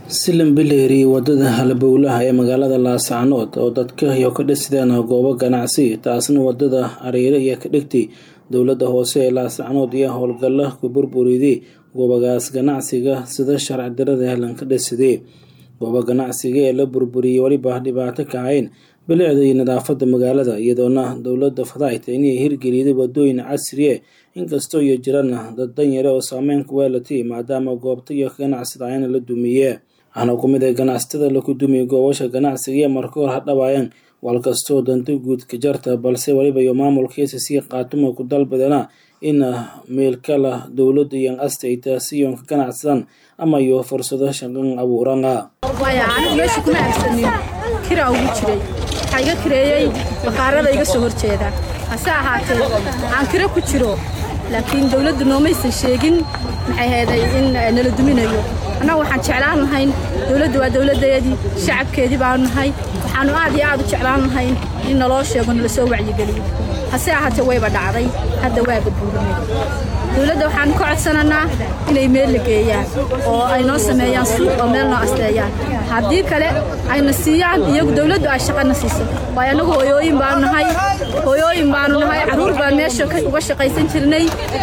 Silan Bileeri wadada halbowlaha ee magaalada Laascaanood oo dadka iyo ka dhisideen goobo ganacsi taasna wadada Hareere iyo ka dhigtay dowladda hoose ee Laascaanood iyo howlgalla ku burburiday goobahaas ganacsiga sida sharci darrada helan ka dhisidey goobo ganacsiga ee la burburiyey weliba dhibaato ka ahayn bilicda iyo nadaafadda magaalada iyadoona dowladda fadaayta inay hirgeliyday wadooyin casri ah inkastoo iyo jirana dad danyare oo saameyn ku weelatay maadaama goobta iyo ganacsida ayna la dumiye waxaana ku mid ah ganacsatada laku dumiyey goobasha ganacsiga iyo marka hor hadhawaayeen walkastoo danta guud ka jarta balse weliba iyo maamulkiisa sii qaatuma ku dalbadana in meel kala dowladda iyo astayta siyon ka ganacsadan ama iyo fursado shaqan abuurana waayo anigu meesha kuma aagsanin kiraa ugu jiray waxaa iga kireeyey bakhaarada iga soo horjeeda hase ahaatee aan kiro ku jiro laakiin dowladdu noomaysan sheegin maxay heeday in nala duminayo annagu waxaan jeclaan lahayn dowladdu waa dowladdeedii shacabkeedii baanu nahay waxaannu aad iyo aad u jeclaan lahayn in naloo sheego nala soo wacyigeliyo hase ahaatee wayba dhacday hadda waa badbuurinay dowladda waxaan ka codsananaa inay meel la geeyaan oo ay noo sameeyaan suuq oo meel noo asteeyaan haddii kale ayna siiyaan iyagu dowladdu ay shaqana siiso waayo annagu hooyooyin baanu nahay hooyooyin baanu nahay carruur baan meesha uga shaqaysan jirnay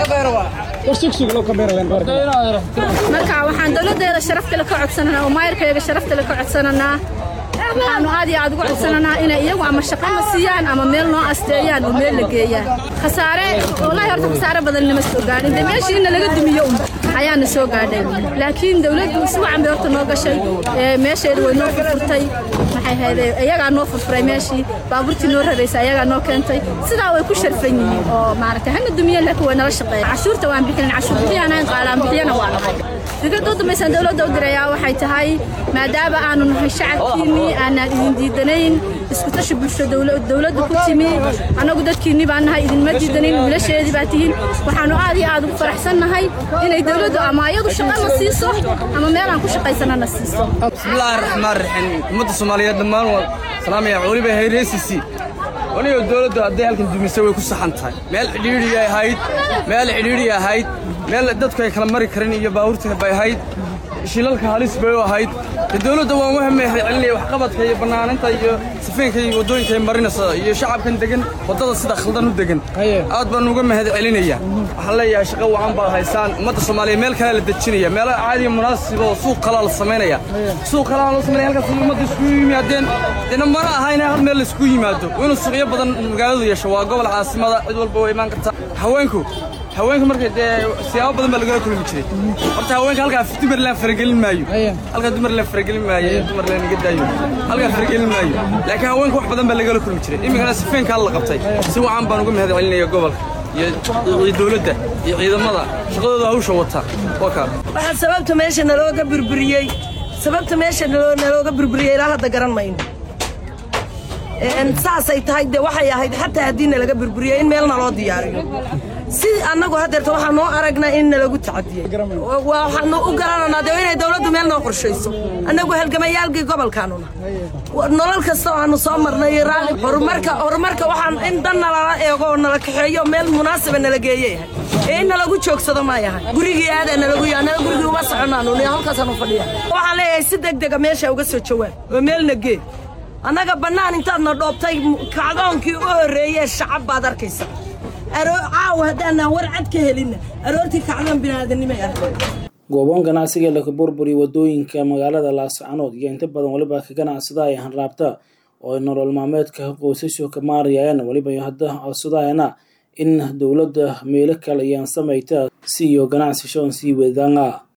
marka waxaan dowladdeeda sharaf kale ka codsananaa oo maayarkayaga sharaf kale ka codsananaa waxaanu aad iyo aad uga codsananaa inay iyagu ama shaqana siiyaan ama meel noo asteeyaan oo meel la geeyaan khasaare wallahi horta khasaare badan nama soo gaadhin dee meeshii inna laga dumiyo un ayaana soo gaadhay laakiin dowladdu iswacan bay horta noo gashay meesheedu way noo furfurtay maxay hayday iyagaa noo furfuray meeshii baabuurtii noo raraysa ayagaa noo keentay sidaa way ku sharfan yihiin oo maaragtay hana dumiyeen laakiin way nala shaqeeya cashuurta waan bixinin cashuur bixiyaan qaalaan bixiyana waa nahay fikradda u dambaysan dowladda u dirayaa waxay tahay maadaama aanu nahay shacabkiinnii aanaan idin diidanayn isku tashi bulsho dowladda ku timi annagu dadkiinni baan nahay idinma diidanayn wiilasheedii baa tihiin waxaannu aad iyo aad ugu faraxsan nahay inay dowladdu ama ayadu shaqana siiso ama meelaan ku shaqaysanana siiso bismillaahi raxmaan raxiim ummadda soomaaliyeed dhammaan waa salaamaya weliba hayreesisi wanigo dowladdu hadday halkan dumisay way ku saxan tahay meel xidhiidhi ahayd meel xidhiidhi ahayd meel dadku ay kala mari karin iyo baabuurta bay ahayd shilalka halis bay u ahayd de dowladda waan u hameexay celinaya waxqabadka iyo bannaaninta iyo sifeenka iyo waddooyinka ay marinaysa iyo shacabkan degan waddada sida khaldan u degan aad baan uga mahad celinaya waxaan leeyahay shaqo wacan baad haysaan ummadda soomaaliya meel kale la dejinaya meelo caadiya munaasiba oo suuq kalaa la samaynaya suuq kalaa loo samaynaya halkaas ummadda iskugu yimaadeen dena mana aha in hal meel la iskugu yimaado inuu suuqyo badan magaaladu yeesho waa gobol caasimada cid walba way imaan kartaa haweenku haweenka marka dee siyaabo badan baa lagala kulmi jiray horta haweenka halkaa dumarland faragelin maayo halkaa dumarland faragelin maayo dumarland naga daayo halkaa faragelin maayo laakiin haweenka wax badan baa lagala kulmi jiray iminkana sifeenkaa la qabtay si wacan baan uga mahad celinaya gobolka iyo dowladda iyo ciidamada shaqadooda hawsha wata waa kaa waxaa sababta meesha nalooga burburiyey sababta meesha nalooga burburiyey ilaa hadda garan mayno saasay tahay de waxay ahayd xataa haddii nalaga burburiyo in meel naloo diyaariyo si annagu haddeerta waxaa noo aragnaa in nalagu tacadiyey waxaanu u garananaa dee inay dawladdu meel noo qorshayso annagu halgamayaalkii gobolkaanuna nolol kasta oo aanu soo marnay raalli horumarka horumarka waxaan in dan nalala eego oo nala kaxeeyo meel munaasiba nala geeyey ee in nalagu joogsado maayahay gurigii aadaa nalagu yaa nala gurigii uma soconaanu halkaasaanu fadhiya waxaan leeyahay si degdega meesha uga soo jawaab oo meelna gee annaga bannaan intaadna dhoobtay kacdoonkii u horreeyee shacab baad arkaysa caawa haddaanaan war cad ka helinna aroortii kacdoon biniaadanimay arkay gooboon ganacsiga laka burburiya wadooyinka magaalada laascaanood iyo inta badan weliba ka ganacsada ay hanraabta oo ay nolol maalmeedka qoysashu ka maarayaan weliba hadda codsadayana in dowladda meelo kale ayaan samayta si iyo ganacsi shoon sii wadana